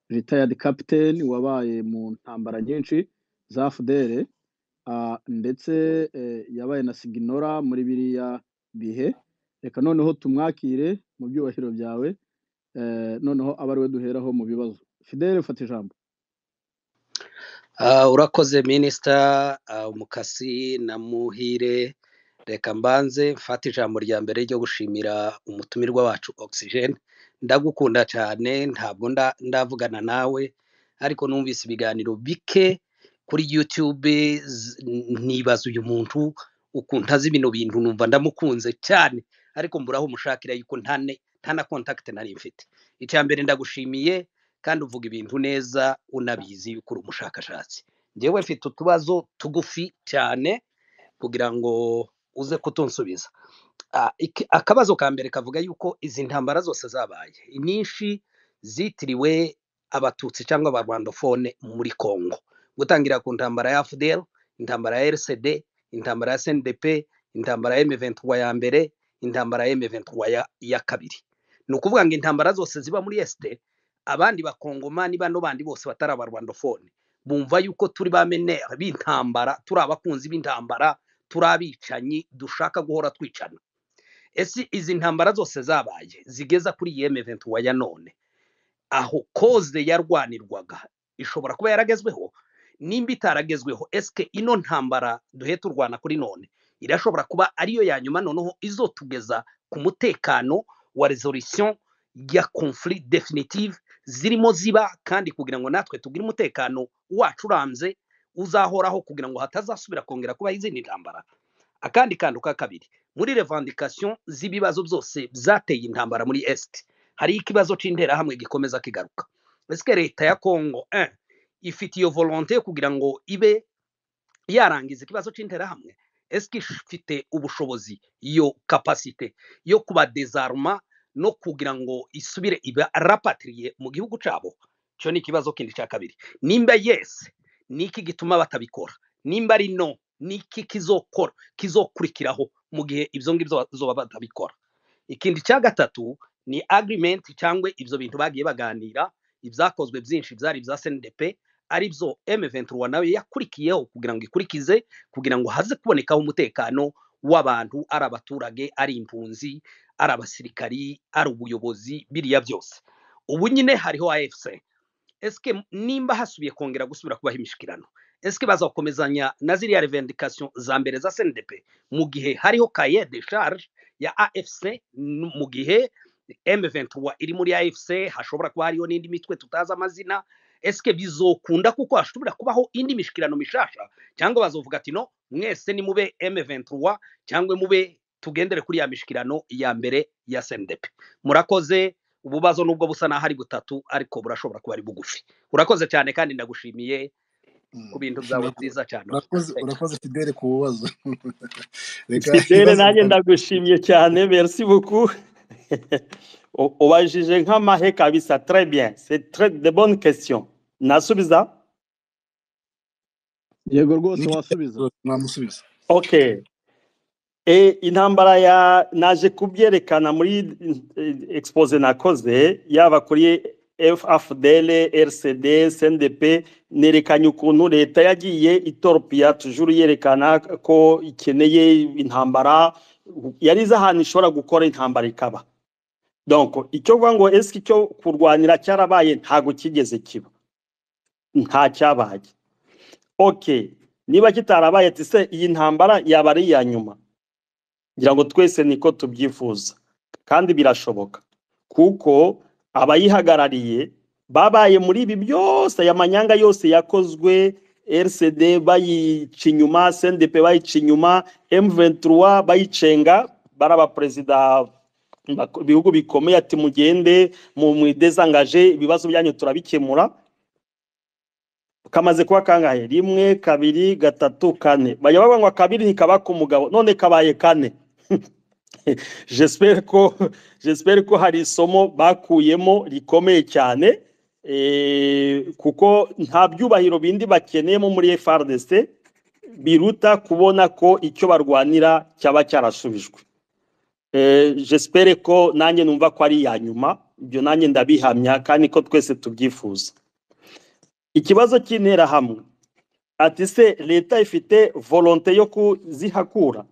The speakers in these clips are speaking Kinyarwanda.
retired captain wabaye mu ntambara nyinshi za fdr ah, ndetse eh, yabaye na siginora muri biriya bihe reka noneho tumwakire mu byubahiro byawe eh, noneho abe ari we duheraho mu bibazo fidele fata ijambo Ah, urakoze minisita ah, umukasi na muhire reka mbanze mfate ijambo rya mbere ryo gushimira umutumirwa wacu ogisijeni ndagukunda cyane ntabwo nda- ndavugana nawe ariko numvise ibiganiro bike kuri yutube z- nibaza uyu muntu ukuntu azi bino bintu numva ndamukunze cyane ariko mburaho umushakira yuko nta ne- nta na kontakite nari mfite icya mbere ndagushimiye kandi uvuga ibintu neza unabizi yuko uri umushakashatsi njyewe mfite utubazo tugufi cyane kugira ngo uze kutunsubiza Ah, iki- akabazo ka mbere kavuga yuko izi ntambara zose zabaye inyinshi zitiriwe abatutsi cyangwa abarwandofone muri congo gutangira ku ntambara ya fdr intambara ya rcd intambara ya sndp intambara ya m23 ya mbere intambara ya m23 ya, ya kabiri ni ukuvuga ngo intambara zose ziba muri est abandi bakongomani bano bandi bose batari abarwandofone bumva yuko turi ba menere b'intambara turi abakunzi b'intambara turi abicanyi dushaka guhora twicana ese izi ntambara zose zabaye zigeza kuri iyi M23 ya none aho koze yarwanirwaga ishobora kuba yaragezweho nimba itaragezweho eske ino ntambara duhe turwana kuri none irashobora kuba ariyo ya nyuma noneho izotugeza ku mutekano wa resolution ya conflit definitive zirimo ziba kandi kugira ngo natwe tugire umutekano wacu urambye uzahoraho kugira ngo hatazasubira kongera kubaho izindi ntambara akandi kantu ka kabiri muri revendication z'ibibazo byose byateye intambara muri est hari ikibazo cy'interahamwe gikomeza kigaruka ese leta ya congo eh, ifite iyo volonte yo kugira ngo ibe yarangiza ikibazo cy'interahamwe ese ifite ubushobozi iyo kapasite yo kuba dezaruma no kugira ngo isubire iba rapatiriye mu gihugu cyabo icyo ni ikibazo kindi cya kabiri nimba yesi ni iki gituma batabikora nimba ari no ni iki kizokora kizokurikiraho mu gihe ibyo ngibyo bazoba batabikora ikindi cya gatatu ni agreement cyangwa ibyo bintu bagiye baganira ibyakozwe byinshi byari ibya sndp ari byo M23 nawe yakurikiyeho kugira ngo ikurikize kugira ngo haze kubonekaho umutekano w'abantu ari abaturage ari impunzi ari abasirikari ari ubuyobozi biriya byose ubu nyine hariho AFC eske nimba hasubiye kongera gusubira kubaho imishikirano eske bazakomezanya na ziriya revendication za mbere za SNDP mu gihe hariho cahier de charge ya AFC n- mu gihe M23 iri muri AFC hashobora kuba hariyo n'indi mitwe tutazi amazina eske bizokunda kuko hashobora kubaho indi mishikirano mishasha cyangwa bazovuga ati no mwese nimube M23 cyangwa mube tugendere kuri ya mishikirano ya mbere ya SNDP murakoze ububazo nubwo busa n'aho ari butatu ariko burashobora kuba ari bugufi urakoze cyane kandi ndagushimiye ku Mm. bintu byawe byiza cyane urakoze Thank you. urakoze fidele ku bibazo reka fidele ibibazo nanjye bitanu ndagushimye cyane merci beaucoup U- ubajije nk'amahe kabisa très bien c'est très de bonnes questions nasubiza yego rwose wasubiza n'ibitekerezo mwamusubiza okay E, intambara ya naje kubyerekana muri eh, expose nakoze yaba kuri FAFDL, RCD, SNDP nerekanye ukuntu leta yagiye itoropia tujuru yerekana ko ikeneye intambara yari izi ahantu ishobora gukora intambara ikaba donc icyo kuvuga ngo eski cyo kurwanira cyarabaye ntago kigeze kiba nta cyabaye okay niba kitarabaye ati se iyi ntambara yaba ari iya nyuma ngira ngo twese niko tubyifuza kandi birashoboka kuko abayihagarariye babaye muri ibi byose aya manyanga yose yakozwe RCD bayica inyuma SNDP bayica inyuma M23 bayicenga baraba perezida bak- ibihugu bikomeye ati mugende mu mwidezangaje ibibazo byanyu turabikemura kamaze kuba kangahe rimwe kabiri gatatu kane bajya bavuga ngo akabiri ntikaba k'umugabo none kabaye kane jesiperi ko jesiperi ko hari isomo bakuyemo rikomeye cyane eh, kuko nta byubahiro bindi bakeneyemo muri FRDC biruta kubona ko icyo barwanira cyaba cyarasubijwe Eh, j'espere ko nanjye numva ko ari iya nyuma ibyo nanjye ndabihamya kandi ko twese tubyifuza ikibazo cy'interahamwe ati se leta ifite volonte yo kuzihakura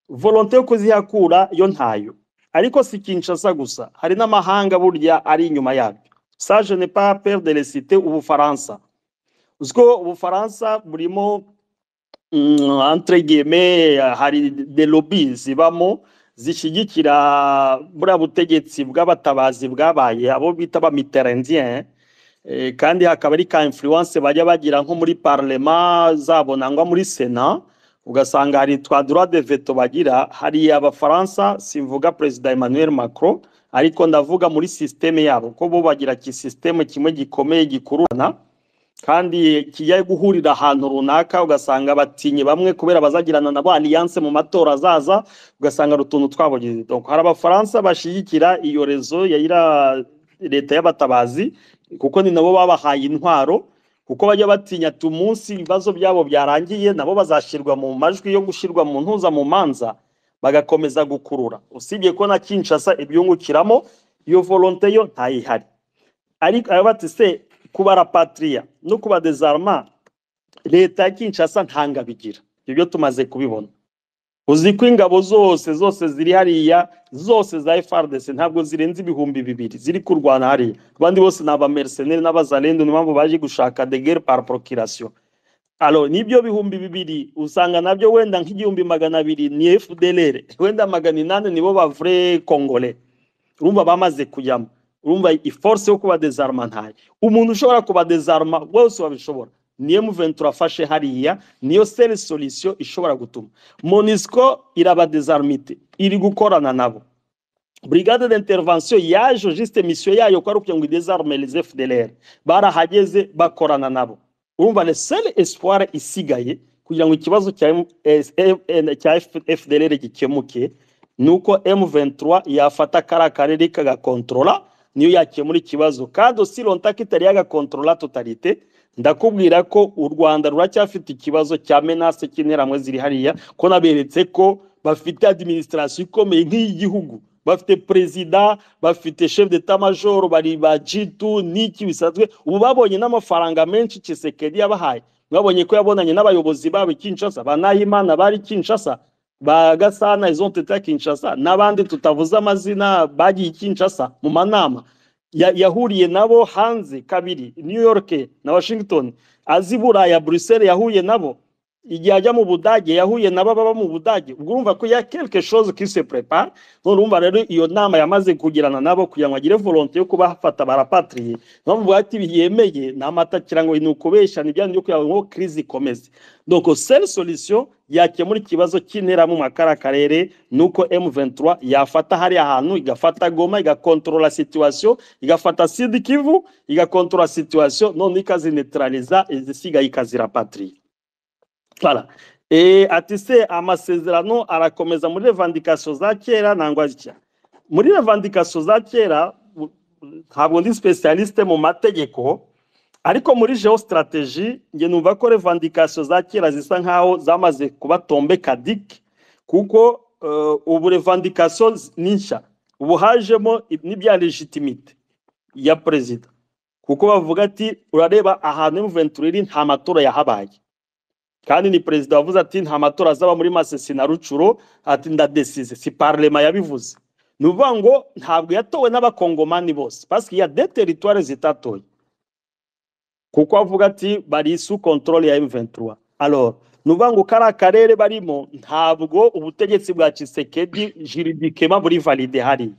volonte yo kuzihakura yo ntayo ariko si kinshasa gusa hari n'amahanga burya ari inyuma yabyo ça je n'ai pas peur de le citer ubufaransa uzi ko ubufaransa burimo mm, entre guillemets hari de lobby zibamo zishyigikira buriya butegetsi bw'abatabazi bwabaye abo bita ba mitterrandien Eh, kandi hakaba ari ka influence bajya bagira nko muri parlement zabo nangwa muri sena ugasanga hari twa droit de veto bagira hari abafaransa simvuga perezida emmanuel macron ariko ndavuga muri systeme yabo ko bo bagira ki systeme kimwe gikomeye gikururana kandi kijya guhurira ahantu runaka ugasanga batinye bamwe kubera bazagirana na ba alliance mu matora azaza ugasanga hari utuntu twabogize donc hari abafaransa bashyigikira iyo rezo ya iriya leta y'abatabazi kuko ni nabo babahaye intwaro kuko bajya batinya ati umunsi ibibazo byabo byarangiye nabo bazashyirwa mu majwi yo gushyirwa mu ntuza mu manza bagakomeza gukurura usibye ko na kinshasa ibyungukiramo iyo volonte yo ntayihari ariko aba bati se kubara patiriya no kuba dezarma leta ya kinshasa ntangabigira ibyo tumaze kubibona uzi ko ingabo zose zose ziri hariya zose za FARDC ntabwo zirenze ibihumbi bibiri ziri kurwana hariya abandi bose ni abamercenaires n'abazalendo niyo mpamvu baje gushaka de guerre par procuration alo nibyo bihumbi bibiri usanga nabyo wenda nk'igihumbi magana abiri ni FDLR wenda magana inani nibo ba vrai congolais urumva bamaze kujyamo urumva iforce yo kuba dezarma ntayo umuntu ushobora kuba dezarma wese wabishobora niyo muventura afashe hariya niyo seri solution ishobora gutuma monisco irabadezarmite iri gukorana nabo brigade d'intervention yaje juste mission yayo ko ari ukugira ngo idezarme les fdlr barahageze bakorana nabo urumva le seul espoir isigaye kugira ngo ikibazo cya M- S- M- cya F- fdlr gikemuke ni uko m23 yafata kariya karere ikagakontrola niyo yakemura ikibazo kandi osi lonta kitari yagakontrola totalite ndakubwira ko u rwanda ruracyafite ikibazo cya menase cy'interamwe ziri hariya ko naberetse ko bafite administration ikomeye nk'iy'igihugu bafite perezida bafite chef d'état major bari ba jitu n'iki bisanzwe ubu babonye n'amafaranga menshi kisekedi yabahaye mwabonye ko yabonanye n'abayobozi babo i kinshasa ba nahimana bari i kinshasa ba gasana izo teta kinshasa n'abandi tutavuze amazina bagiye i kinshasa mu manama ya- yahuriye nabo hanze kabiri new york na washington azi buraya bruxelles yahuye nabo igihe ajya mu budage yahuye nabo baba mu budage ubwo urumva ko ya quelque chose qui se prépare none urumva rero iyo nama yamaze kugirana nabo kugira ngo agire volonté yo kubafata barapatriye niyo mpamvu ati yemeye ni amata kirango ni ukubeshya ni byanyu kugira ngo crise ikomeze donc seule solution yakemura ikibazo cy'intera mu makara karere nuko M23 yafata hari ahantu igafata Goma igakontrola situation igafata Sud Kivu igakontrola situation none ikazinetraliza izisigaye ikazirapatria Voilà. E, ati se amasezerano arakomeza muri revendication za kera nangwa zitya muri revendication za kera u- ntabwo ndi specialiste mu mategeko ariko muri geostrategy nge numva ko revendication za kera zisa nkaho zamaze kuba tombe kadike kuko uh, ubu revendication z- ni nshya ubu hajemo i- n'ibya legitimite ya perezida kuko bavuga ati urareba ahantu M23 iri nta matora yahabaye kandi ni perezida wavuze ati nta matora azaba muri masesi na rucuro ati ndadesize si parlema yabivuze ni ukuvuga ngo ntabwo yatowe n'abakongomani bose pasike ya de teritwari zitatoye kuko avuga ati bari su control ya M23 alors ni ukuvuga ngo kariya karere barimo ntabwo ubutegetsi bwa Tshisekedi juridikema buri valide hariya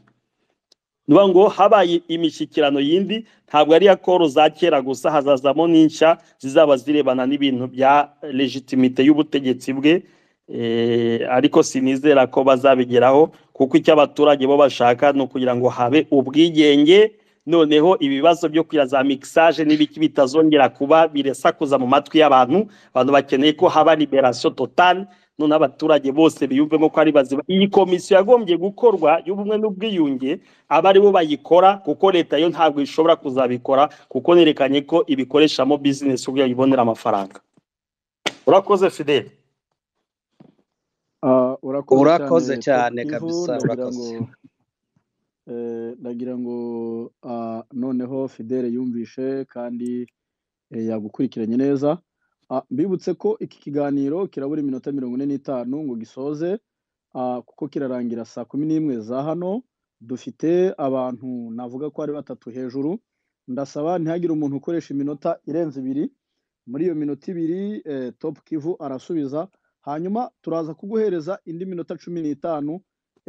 niba ngo habaye imishyikirano yindi ntabwo ari iya koro za kera gusa hazazamo n'inshya zizaba zirebana n'ibintu bya legitimite y'ubutegetsi bwe eh, ariko sinizera ko bazabigeraho kuko icyo abaturage bo bashaka ni ukugira ngo habe ubwigenge noneho ibibazo byo kugira za mixage n'ibiki bitazongera kuba biresakuza mu matwi y'abantu abantu bakeneye ko haba liberation totale none abaturage bose biyumvemo ko ari bazima iyi komisiyo yagombye gukorwa y'ubumwe n'ubwiyunge aba ari bo bayikora kuko leta yo ntabwo ishobora kuzabikora kuko nerekanye ko ibikoreshamo bizinesi ubwo yayibonera amafaranga urakoze fidele Ah, Urakoze cyane kabisa, nagira urakoze. ngo eh, nagira ngo ah, noneho fidele yumvishe kandi eh, yagukurikiranye neza Ah, mbibutse ko iki kiganiro kirabura iminota mirongo ine n'itanu ngo gisoze ah, kuko kirarangira saa kumi n'imwe za hano dufite abantu navuga ko ari batatu hejuru ndasaba ntihagire umuntu ukoresha iminota irenze ibiri muri iyo minota ibiri eh, top kivu arasubiza hanyuma turaza kuguhereza indi minota cumi n'itanu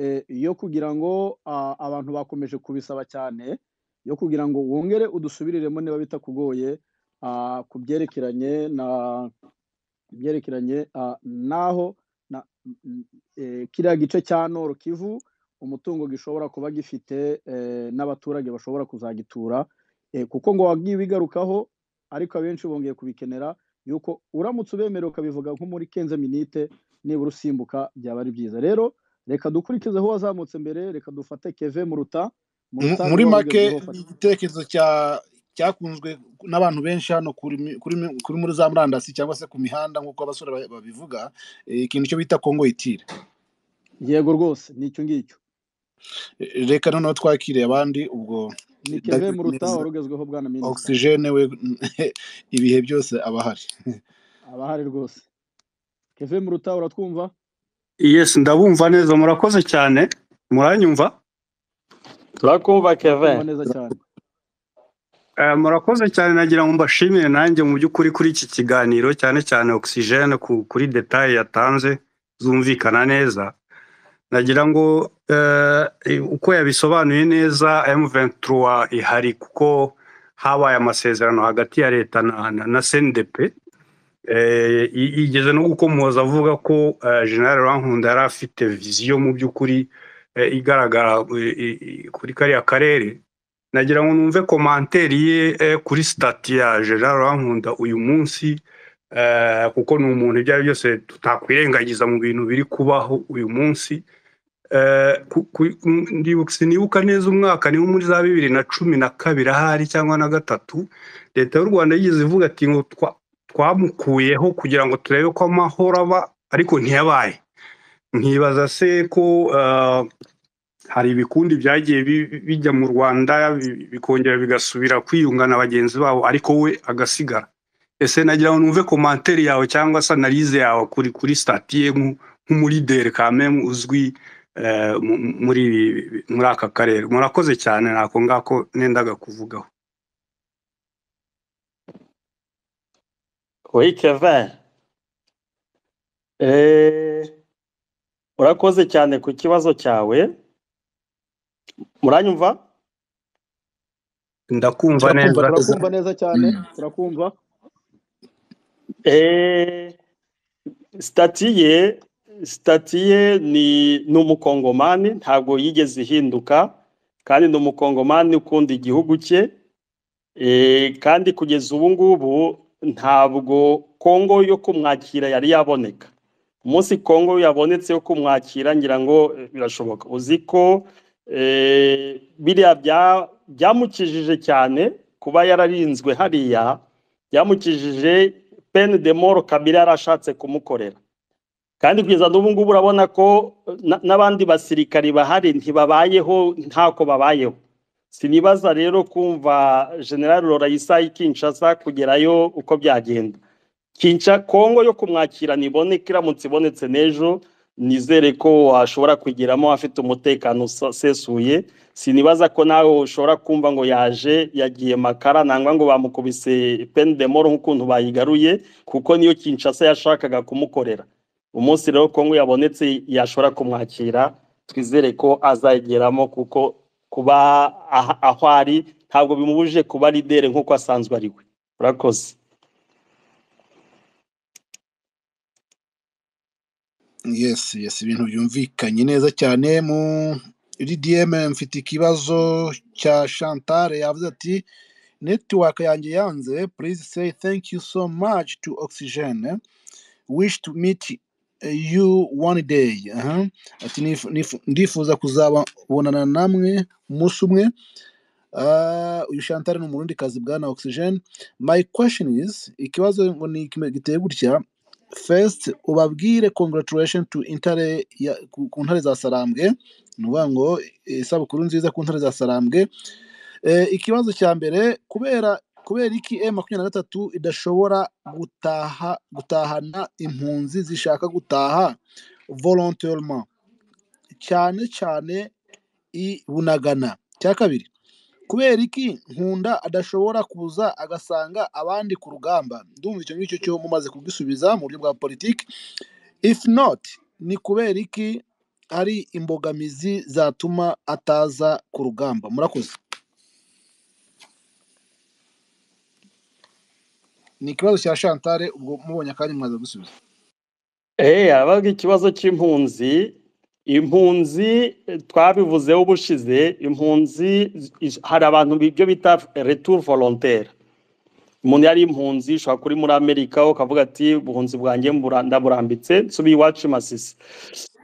eh, yo kugira ngo ah, abantu bakomeje kubisaba cyane yo kugira ngo wongere udusubiriremo niba bitakugoye ah, ku byerekeranye na byerekeranye ah, n'aho na, mm, eh, kiriya gice cya noro kivu umutungo gishobora kuba gifite eh, n'abaturage bashobora kuzagitura eh, kuko ngo wagiye ubigarukaho ariko abenshi bongeye kubikenera yuko uramutse ubemerewe ukabivuga nko muri kenze minite nibura usimbuka byaba ari byiza rero reka dukurikize aho wazamutse mbere reka dufate keve muruta Muruta muri niwe make wabigezeho, ni fata. igitekerezo cya- cyakunzwe n'abantu benshi hano kuri mi- kuri mi- kuri muri za murandasi cyangwa se ku mihanda nk'uko abasore ba- babivuga eh, ikintu cyo bita kongo itire yego rwose ni icyo ngicyo Eh, reka noneho twakire abandi ubwo ni keve ndabibona muruta neza wari ugezweho bwana minisita ogisijene we ibihe byose aba ahari abahari rwose keve muruta uratwumva Yes, ndabumva neza murakoze cyane muranyumva turakumva turakumva kevin neza cyane Eh, murakoze cyane nagira ngo mbashimire nanjye mu by'ukuri kuri iki kiganiro cyane cyane oxygene ku- kuri detail yatanze zumvikana neza nagira ngo eh, uko yabisobanuye neza M23 ihari kuko habaye amasezerano hagati ya leta na, na, na CNDP eh, i- igeze no gukomoza avuga ko eh, General Rankunda yari afite viziyo mu by'ukuri eh, igaragara eh, i- i- kuri kariya karere nagira ngo numve komanteri ye eh, kuri sitati ya Gerard Rankunda uyu munsi eh, kuko ni umuntu ibyo ari byo byose tutakwirengagiza mu bintu biri kubaho uyu munsi Eh, ku- ku- ndibuka sinibuka neza umwaka niwo muri za bibiri na cumi na kabiri ahari cyangwa na gatatu leta y'u rwanda yigeze ivuga ati ngo twa- twamukuyeho kugira ngo turebe ko amahoro aba ariko ntiyabaye nkibaza se ko eh, hari ibikundi byagiye bi- bijya mu rwanda bi- bikongera bigasubira kwiyunga na bagenzi babo ariko we agasigara ese nagira ngo numve komanteri yawe cyangwa se analize yawe kuri kuri sitati ye nk'u- nk'umurideri kamemu uzwi eh, mu- mu- muri ibi- bi- muri aka karere murakoze cyane ntako ngako nendaga kuvugaho oui kevin eh, urakoze cyane ku kibazo cyawe muranyumva ndakumva turakumva turakumva neza neza neza cyane Mm. turakumva eh, sitati ye sitati ye ni ni umukongomani ntabwo yigeze ihinduka kandi ni umukongomani ukunda igihugu cye eh, kandi kugeza ubu ngubu ntabwo kongo yo kumwakira yari yaboneka umunsi kongo yabonetse yo kumwakira ngira ngo eh, birashoboka uzi ko eh, biriya bya- byamukijije cyane kuba yararinzwe hariya byamukijije pene de moro kabiri yari ashatse kumukorera kandi kugeza n'ubu ngubu urabona ko na- n'abandi basirikari bahari ntibabayeho ntako babayeho sinibaza rero kumva generali rorayisa ikinshasa kugerayo uko byagenda kinca kongo yo kumwakira niboneka iramutse ibonetse n'ejo nizere ko washobora kuyigeramo afite umutekano usa- usesuye sinibaza ko nawe ushobora kumva ngo yaje yagiye makara nangwa ngo bamukubise pene de moro nk'ukuntu bayigaruye kuko niyo kinshasa yashakaga kumukorera umunsi rero kongo yabonetse yashobora kumwakira twizere ko azayigeramo kuko kuba aha- aho ari ntabwo bimubujije kuba lidere nk'uko asanzwe ari we urakoze yesi yesi ibintu byumvikanye neza cyane mu ridiyeme mfite ikibazo cya shantare yavuze ati netiwaka yanjye yanze please say thank you so much to oxygene wish to meet you one day Aha. ati "Nif- nif- ndifuza kuzabonana namwe umunsi umwe Ah, uyu shantare ni umurundi kazi bwana oxygene my question is ikibazo ngo ni iki- giteye gutya first ubabwire congratulation to intare ya- ku ku ntare za sarambwe ni ukuvuga ngo eh, isabukuru nziza ku ntare za sarambwe Eh, ikibazo cya mbere kubera kubera iki e makumyabiri na gatatu idashobora gutaha gutahana impunzi zishaka gutaha volontairement cyane cyane i bunagana cya kabiri kubera iki nkunda adashobora kuza agasanga abandi ku rugamba ndumva icyo ngicyo cyo mumaze kugisubiza mu buryo bwa politiki if not ni kubera iki hari imbogamizi zatuma ataza ku rugamba murakoze ni ikibazo cya shantare ubwo mubonye akanya mwaza gusubiza Eh, habaga ikibazo cy'impunzi impunzi eh, twabivuzeho ubushize impunzi zi- hari abantu ibyo bita retour volontaire umuntu yari impunzi ushobora kuri muri amerika ukavuga ati ubuhunzi bwanjye mbura- ndaburambitse nsubiye iwacu i masisi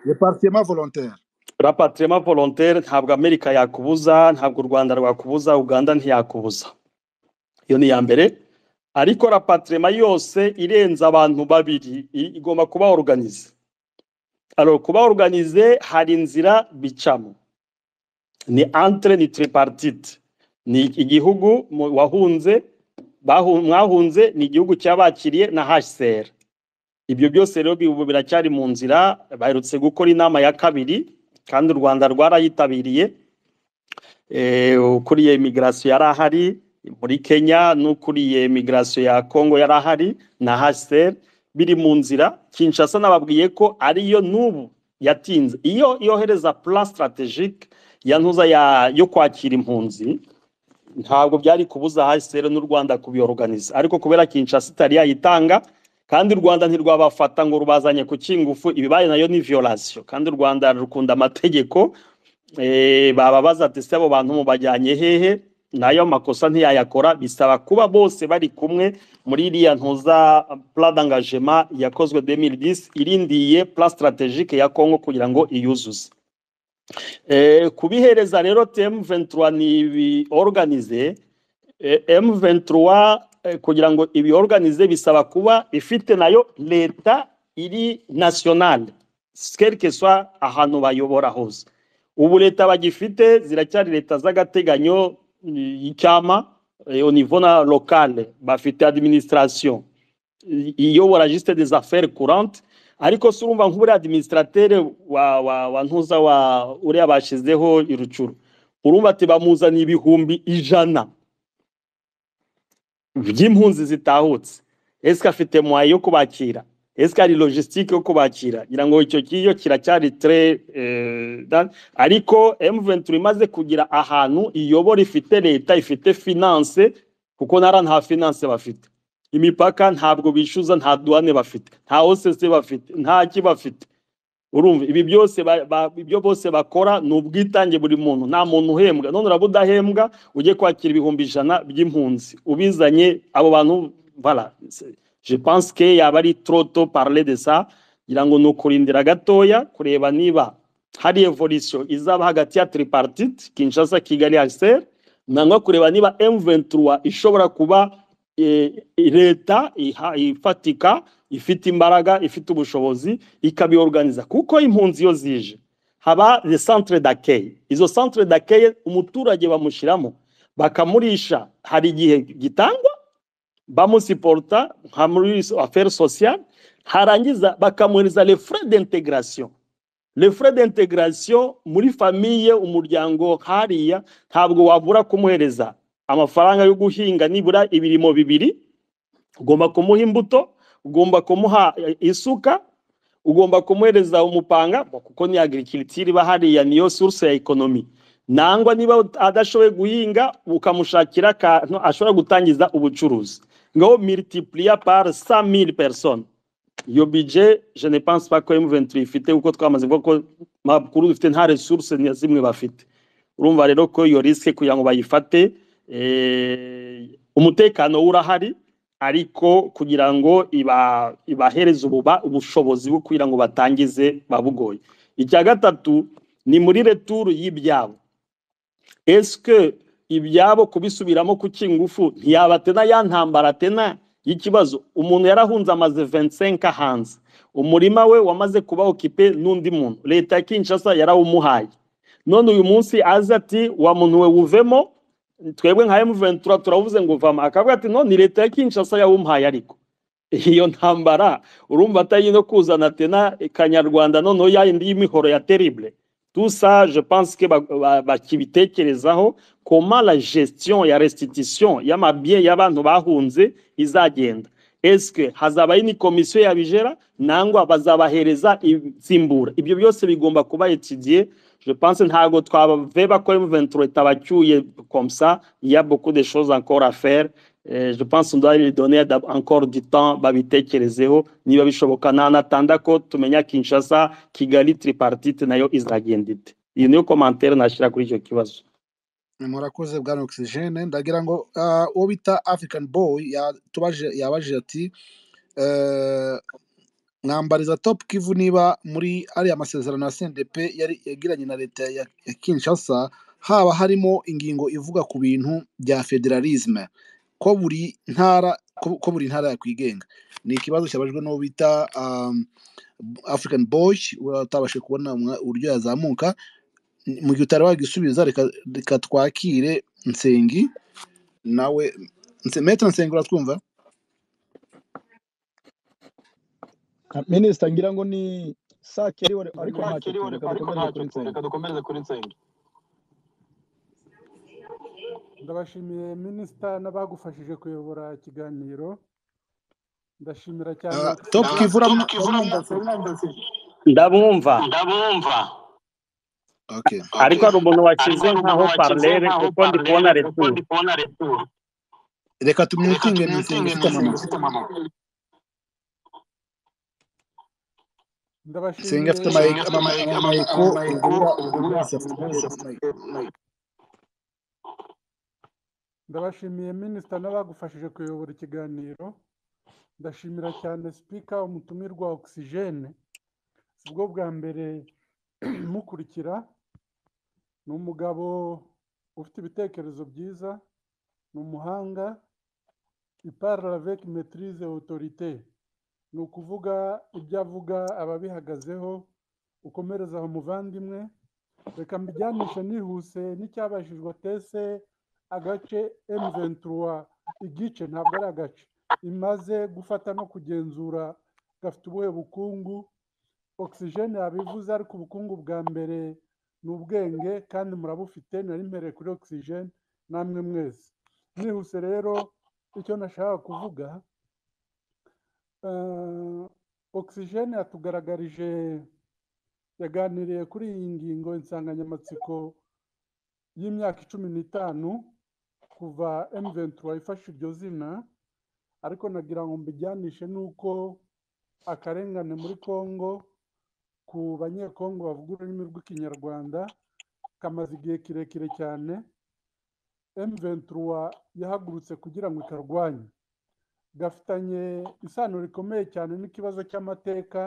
repartiyema volontaire rapatirema volontaire ntabwo amerika yakubuza ntabwo u rwanda rwakubuza uganda ntiyakubuza iyo ni iya mbere ariko rapatirema yose irenze abantu babiri i- igomba kuba oruganize Alors, kuba organize hari inzira bicamo ni entre ni tripartite ni igihugu mu- wahunze bahu- mwahunze ni igihugu cyabakiriye na HCR ibyo byose rero bibu biracyari mu nzira baherutse gukora inama ya kabiri kandi u Rwanda rwarayitabiriye eh, ukuriye immigration yari ahari muri Kenya n'ukuriye immigration ya Congo yari ahari na HCR biri mu nzira Kinshasa nababwiye ko ariyo n'ubu yatinze iyo yohereza plan strategique ya ntuza ya, yo kwakira impunzi ntabwo byari kubuza HCR n'u Rwanda kubiorganiza ariko kubera Kinshasa itari yayitanga kandi u Rwanda ntirwabafata ngo rubazanye ku kingufu ibibaye nayo ni violation kandi u Rwanda rukunda amategeko eh, bababaza ati se abo bantu mubajyanye hehe nayo makosa ntiyayakora bisaba kuba bose bari kumwe muri iriya ntuza plan d'engagement yakozwe 2010 irindiye plan strategique ya Congo kugira ngo iyuzuze eh, kubihereza rero TM23 ni organize eh, M23 eh, kugira ngo ibiorganize bisaba kuba ifite nayo leta iri nationale quel que soit ahantu bayobora hose ubu leta bagifite ziracyari leta z'agateganyo mm, y'icyama eh, au niveau na locale bafite administration i- iyobora juste des affaires courantes ariko se urumva nk'uriya administrateur wa, wa, wa ntuza wa uriya bashyizeho irucuru urumva ati bamuzaniye ibihumbi ijana by'impunzi zitahutse ese afite mwayi yo kubakira ese hari logistique yo kubakira ngira ngo icyo kiyo kiracyari tre eh, da- ariko M23 imaze kugira ahantu iyobora ifite leta ifite finance kuko nara nta finance bafite imipaka ntabwo bishyuza nta duwane bafite nta OCC bafite nta ki bafite urumva ibi byose ba- ba- ibyo bose bakora ni ubwitange buri muntu nta muntu uhembwa none uraba udahembwa ujye kwakira ibihumbi ijana by'impunzi ubizanye abo bantu bara je pense que yaba ari trop tôt parler de ça ngira ngo ni ukurindira gatoya kureba niba hari evolution izaba hagati ya tripartite Kinshasa Kigali HCR nangwa kureba niba M23 ishobora kuba eh, leta iha- ifatika ifite imbaraga ifite ubushobozi ikabiorganiza kuko impunzi iyo zije haba le centre d'accueil izo centre d'accueil umuturage bamushyiramo bakamurisha hari igihe gitangwa bamusiporta nka muri affaire sociale harangiza bakamuhereza les frais d'intégration les frais d'intégration muri famiye umuryango hariya ntabwo wabura kumuhereza amafaranga yo guhinga nibura ibirimo bibiri ugomba kumuha imbuto ugomba kumuha eh, isuka ugomba kumuhereza umupanga bo- kuko ni agriculture iba hariya niyo source ya economy nangwa niba ut- adashoboye guhinga ukamushakira akantu ashobora gutangiza ubucuruzi ngaho multiplier par 100000 personnes iyo budget je ne pense pas ko M23 ifite kuko twamaze kuvuga ko makuru dufite nta resource na zimwe bafite urumva rero ko iyo risque kugira ngo bayifate eh, umutekano urahari ariko kugira ngo iba ibahereze ububa ubushobozi bwo kugira ngo batangize babugoye icya gatatu ni muri returu y'ibyabo eske ibyabo kubisubiramo kuki ingufu ntiyabatena ya ntambara tena y'ikibazo umuntu yarahunze amaze 25 hanze umurima we wamaze kuba okipe n'undi muntu leta ya Kinshasa yarawumuhaye none uyu munsi aza ati wa muntu we wuvemo twebwe nka M23 turavuze ngo vama akavuga ati no ni leta ya Kinshasa yawumuhaye ariko iyo ntambara urumva atari no kuzana tena kanyarwanda noneho ya yindi y'imihoro ya terrible tout ça je pense que bakibitekerezaho ba, ba, comment la gestion ya restitution y'amabien y'abantu bahunze izagenda est-ce que hazabayo ni komisiyo yabijera nangwa bazabahereza insimbura ibyo byose bigomba kuba étudié je pense ntago twabeva ko M23 itabacyuye comme ça il y a beaucoup de choses encore à faire Eh, je pense on doit lui donner encore du temps babitekerezeho niba bishoboka nanatanda ko tumenya kinshasa kigali tripartite nayo izagenda ite iyi niyo komantere nashyira kuri icyo kibazo murakoze bwana oxygene ndagira ngo ah, uwo bita african boy yatubajije- yabajije ati eh, mwambariza top kivu niba muri ariya masezerano ya cndp yari yagiranye na leta ya, ya kinshasa haba harimo ingingo ivuga ku bintu bya federalisme ko buri ntara ko, ko buri ntara yakwigenga ni ikibazo cyabajwe n'uwo bita um, african boy utabashe kubona mwa- uburyo yazamuka mu gihe utari wagisubiza reka reka twakire nsengi nawe Nse- Maître nsengi uratwumva Ah, minisita ngira ngo ni sake ari wari- ariko ntacyo tu reka dukomereze kuri nsenga ndabashimiye minisita n'abagufashije kuyobora ikiganiro ndashimira cyane Ah, top oxygen kivu uramu- uramwumva se ndamwumva okay ariko hari umuntu wakize nkaho parlere kuko ndi kubona retour reka tumwitinge ni nsengi ufite amamara nsengi ndabashimiye afite amaye- amama- amamayiko ubwo buriya umuntu wese afite amaye- ndabashimiye minisita n'abagufashije kuyobora ikiganiro ndashimira cyane sipika umutumirwa wa oxygen si bwo bwa mbere mukurikira ni umugabo ufite ibitekerezo byiza ni umuhanga iparle avec maîtrise et autorité ni ukuvuga ibyo avuga aba abihagazeho ukomereza aho muvandimwe reka mbijyanishe nihuse n'icyabajijwe tese agace emuventura igice ntabwo ari agace imaze gufata no kugenzura gafite ubuhe bukungu oxygen yabivuze ariko ubukungu bwa mbere ni ubwenge kandi murabufite nari mpereye kuri oxygen namwe mwese nihuse rero icyo nashaka kuvuga eh, oxygen yatugaragarije yaganiriye kuri iyi ngingo insanganyamatsiko y'imyaka cumi n'itanu kuva M23 ifashe iryo zina ariko nagira ngo mbijyanishe n'uko akarengane muri Congo ku banyekongo bavuga ururimi rw'ikinyarwanda kamaze igihe kirekire cyane M23 yahagurutse kugira ngo ikarwanye gafitanye isano rikomeye cyane n'ikibazo cy'amateka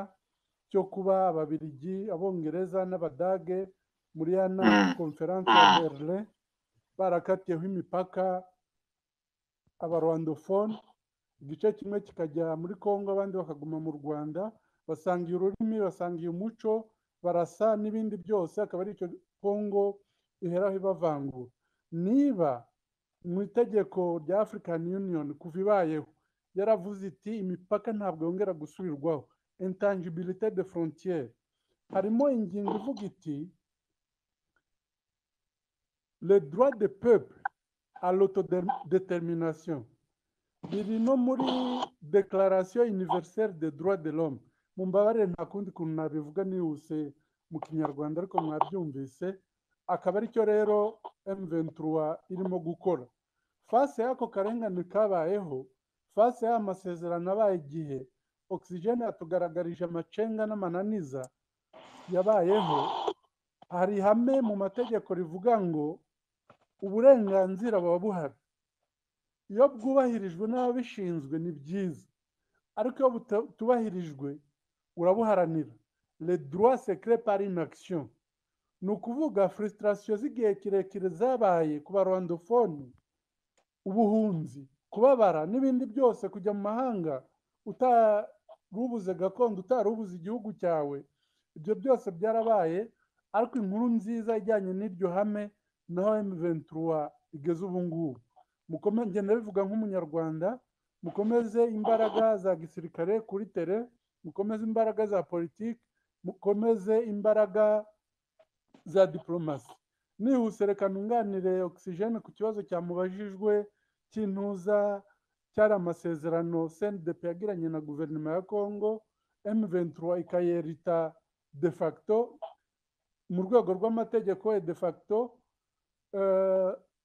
cyo kuba ababiligi abongereza n'abadage muri ya nama konferanse ya berlin barakatiyeho imipaka abarwandofone igice kimwe kikajya muri congo abandi bakaguma mu rwanda basangiye ururimi basangiye umuco barasa n'ibindi byose akaba ari icyo congo iheraho ibavangura niba mu itegeko rya african union kuva ibayeho yaravuze iti imipaka ntabwo yongera gusubirwaho intangibilite de frontiere harimo ingingo ivuga iti le droit de peuple à l'autodétermination biri no muri deklaration universelle des droits de l'homme mumbabarire nta kundi kuntu nabivuga nihuse mu kinyarwanda ariko mwabyumvise akaba aricyo rero M23 irimo gukora fase y'ako karengane kabayeho fase y'aya masezerano abaye igihe oxygene yatugaragarije amacenga n'amananiza yabayeho hari ihame mu mategeko rivuga ngo uburenganzira buba buhari iyo bwubahirijwe n'ababishinzwe ni byiza ariko iyo butubahirijwe urabuharanira le droit secret par inaction ni ukuvuga frustration z'igihe kirekire zabaye ku barwandofoni ubuhunzi kubabara n'ibindi byose kujya mu mahanga utarubuze gakondo utarubuze igihugu cyawe ibyo byose byarabaye ariko inkuru nziza ijyanye n'iryo hame naho emuventura igeze ubu ngubu ngenda bivuga nk'umunyarwanda mukomeze imbaraga za gisirikare kuri tere mukomeze imbaraga za politiki mukomeze imbaraga za diporomasi nihuse reka ntunganire ogisijene ku kibazo cyamubajijwe cy'intuza cyari amasezerano sendepe yagiranye na guverinoma ya kongo emuventura ikayerita de facto mu rwego rw'amategeko ya de facto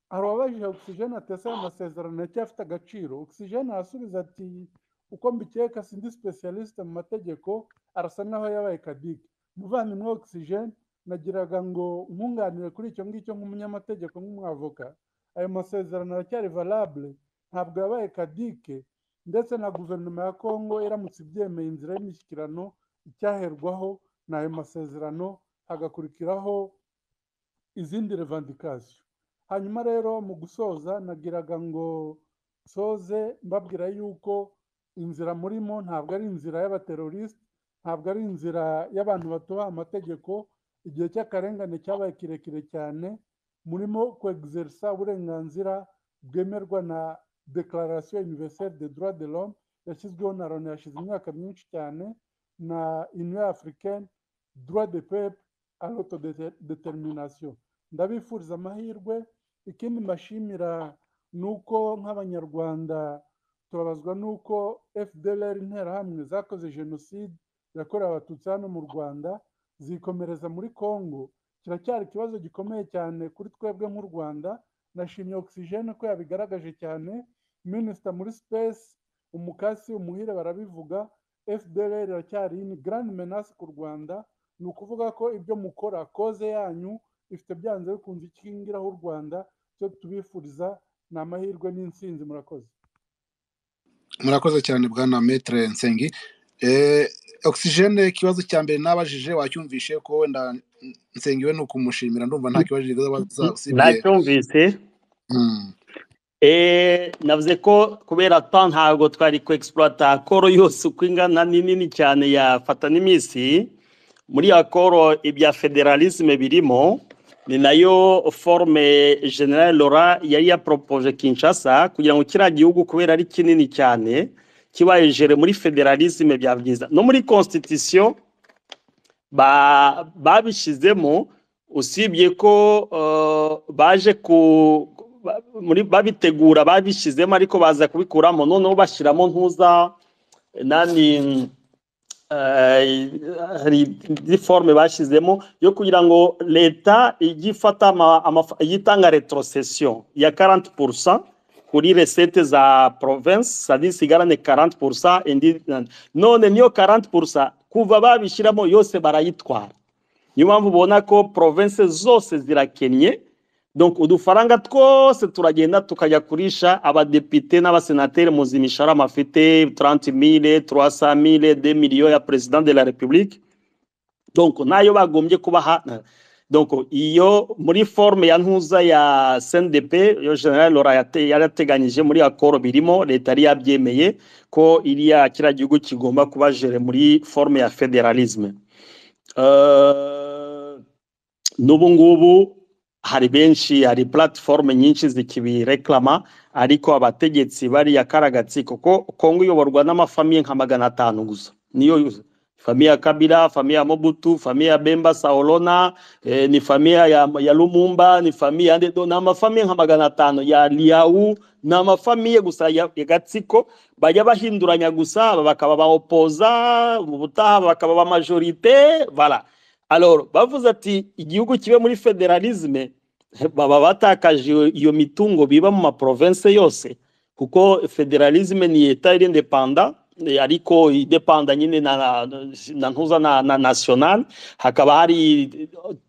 hari uwabajije ogisijene atese amasezerano aracyafite agaciro ogisijene arasubiza ati uko mbikeka sindi specialiste mu mategeko arasa n'aho yabaye kadike umuvandimwe ogisijene nagiraga ngo nkunganire kuri icyo ngicyo nk'umunyamategeko nk'umwavoka ayo masezerano aracyari valable ntabwo yabaye kadike ndetse na guverinoma ya kongo iramutse ibyemeye inzira y'imishyikirano icyaherwaho ni ayo masezerano hagakurikiraho izindi revandikasiyo hanyuma rero mu gusoza nagiraga ngo soze mbabwira yuko inzira murimo ntabwo ari inzira y'abateroriste ntabwo ari inzira y'abantu batubaha amategeko igihe cy'akarengane cyabaye kirekire cyane murimo kwegiserisa uburenganzira bwemerwa na dekararasiyo univeriseri de droit de l'homme yashyizweho na loni yashize imyaka myinshi cyane na union africaine droit de pepe autodetermination ndabifuriza amahirwe ikindi mbashimira ni uko nk'abanyarwanda turabazwa n'uko fdr interahamwe zakoze jenoside yakorewe abatutsi hano mu rwanda zikomereza muri congo kiracyari ikibazo gikomeye cyane kuri twebwe nk'u rwanda nashimye ogisijene ko yabigaragaje cyane minisita muri sipesi umukasi umuhire barabivuga fdr iracyari ni garani menasi ku rwanda ni ukuvuga ko ibyo mukora koze yanyu ifite byanze bikunze ikingiraho u rwanda cyo tubifuriza ni amahirwe n'insinzi murakoze murakoze cyane bwana metere nsengi ogisijene ikibazo cya mbere nabajije wacyumvishe ko wenda nsengiwe ni ukumushimira ndumva nta kibazo kibazo usibye nacyumvise Mm. Eh, navuze ko kubera ta ntabwo twari ku egisipurata koro yose uko ingana ni nini cyane yafata n'iminsi muri ya koro ibya federalisme birimo ni nayo forume general lora yari yaporopoje kinshasa kugira ngo kiriya gihugu kubera ari kinini cyane kibaye jere muri federalisme byaba byiza no muri constitution ba- babishizemo usibye ko eh, baje ku ba- muri babitegura babishizemo ariko baza kubikuramo noneho bashyiramo ntuza nani eh, hari indi forme bashyizemo yo kugira ngo leta ijye ifata ama- amafa- ijye itanga retrocession ya 40 kuri resete za province sadi sigarane 40 indi none niyo 40 kuva babishyiramo yose barayitwara niyo mpamvu ubona ko province zose zirakennye donc udufaranga twose turagenda tukajya kurisha abadepite n'abasenateri muzi imisharama afite 30 mille 300 mille 2 millions ya president de la republique donc nayo bagombye kubaha donc iyo muri forme ya ntuza ya CNDP yo general Laura yate- yarateganyije muri akoro birimo leta yari yabyemeye ko iriya kiriya gihugu kigomba kuba jere muri forme ya federalisme Eh, n'ubu ngubu hari benshi hari platifomu nyinshi zikibireklama ariko abategetsi bariya karagatsi kuko kongo iyoborwa n'amafamiye nka magana atanu gusa niyo yuzuye. famiye ya kabila famiye ya mobutu famiye ya bemba saolona eh, ni famiye ya, ya lumumba ni famiye ya ndedo ni amafamiye nka magana atanu ya liau ni amafamiye gusa ya, ya gatsiko bajya bahinduranya gusa bakaba baopoza ubutaha bakaba ba majorite voilà alors bavuze ati igihugu kibe muri federalisme baba batakaje iyo- iyo mitungo biba mu maprovince yose kuko federalisme ni eta iri independa eh, ariko idependa nyine na, na, na ntuza na, na national hakaba hari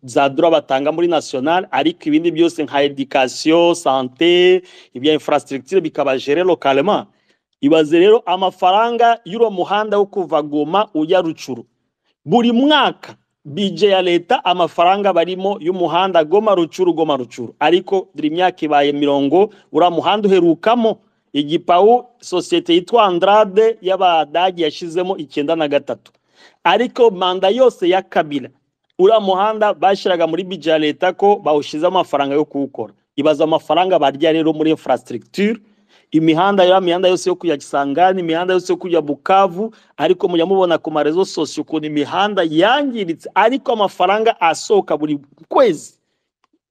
za droit batanga muri national ariko ibindi byose nka education sante ibya infrastructure bikaba gere localement ibaze rero amafaranga y'uro muhanda wo kuva goma ujya rucuru buri mwaka bije ya leta amafaranga barimo y'umuhanda goma rucuru goma rucuru ariko dore imyaka ibaye mirongo uriya muhanda uherukamo igipawu sosiyete yitwa andrade y'abadage yashyizemo icyenda na gatatu ariko manda yose ya kabira uriya muhanda bashyiraga muri bije ya leta ko bawushyize amafaranga yo kuwukora ibaza amafaranga barya rero muri infrastructure imihanda ya mihanda yose yo kujya gisangani imihanda yose yo kujya bukavu ariko mujya mubona ku marezo sosiyo ukuntu imihanda yangiritse ariko amafaranga asohoka buri kwezi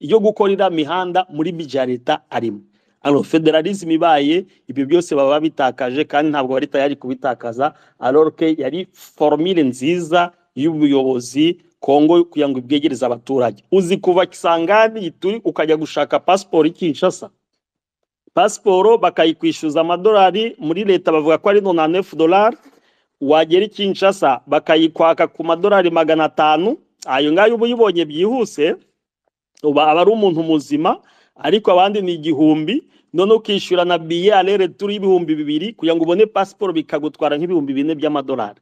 yo gukora iriya mihanda muri bije ya leta arimo alo federalism ibaye ibyo byose baba bitakaje kandi ntabwo bari tayari kubitakaza alorke yari formule nziza y'ubuyobozi kongo kugira ngo ibwegereze abaturage uzi kuva kisangani ituri ukajya gushaka pasiporo ikinshasa pasiporo bakayikwishyuza amadolari muri leta bavuga ko ari nonanefu dolari wagera i kinshasa bakayikwaka ku madolari magana atanu ayo ngayo uba uyibonye byihuse uba aba ari umuntu muzima ariko abandi ni igihumbi none ukishyura na biye alere turi y'ibihumbi bibiri kugira ngo ubone pasiporo bikagutwara nk'ibihumbi bine by'amadolari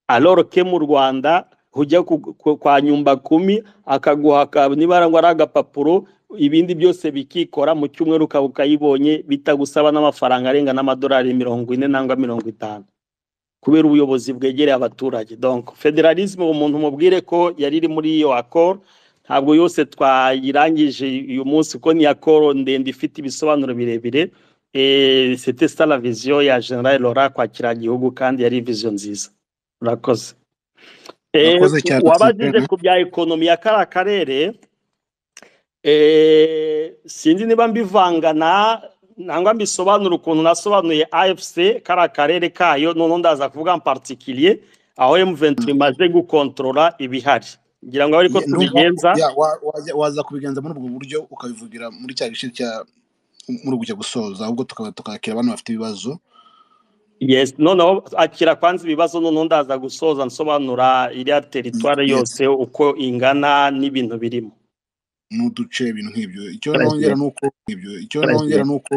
aloro ke mu rwanda hujya ku- ku- kwa nyumba kumi akaguha ka- nibara ngo ari agapapuro ibindi byose bikikora mu cyumweru ukaba ukayibonye bitagusaba n'amafaranga arenga n'amadolari mirongo ine nangwa mirongo itanu kubera ubuyobozi bwegereye abaturage donc federalisme umuntu mubwire ko yari iri muri iyo accord ntabwo yose twayirangije uyu munsi ko ni accord ndende ifite ibisobanuro birebire Eh, c'était ça la vision ya general Laurent kwakira igihugu kandi yari vision nziza murakoze Eh, murakoze cyane wabajije oxygene ku bya ekonomi ya kara karere Eh, sinzi niba mbivanga na nangwa mbisobanura ukuntu nasobanuye AFC kara karere kayo noneho ndaza kuvuga en particulier aho M23 imaze gukontorora ibihari ngira ngo ariko Ye- ndumva tubigenza ya, wa- waza waza kubigenza muri ubwo buryo ukabivugira muri cya gice cya muri uku cyo gusoza ahubwo tukaba tukakira abantu bafite ibibazo yes noneho akira kwanza ibibazo noneho ndaza gusoza nsobanura iriya teritwari yes yose uko ingana n'ibintu birimo n'uduce ibintu nk'ibyo icyo nongera President, ni uko ibyo icyo nongera President. ni uko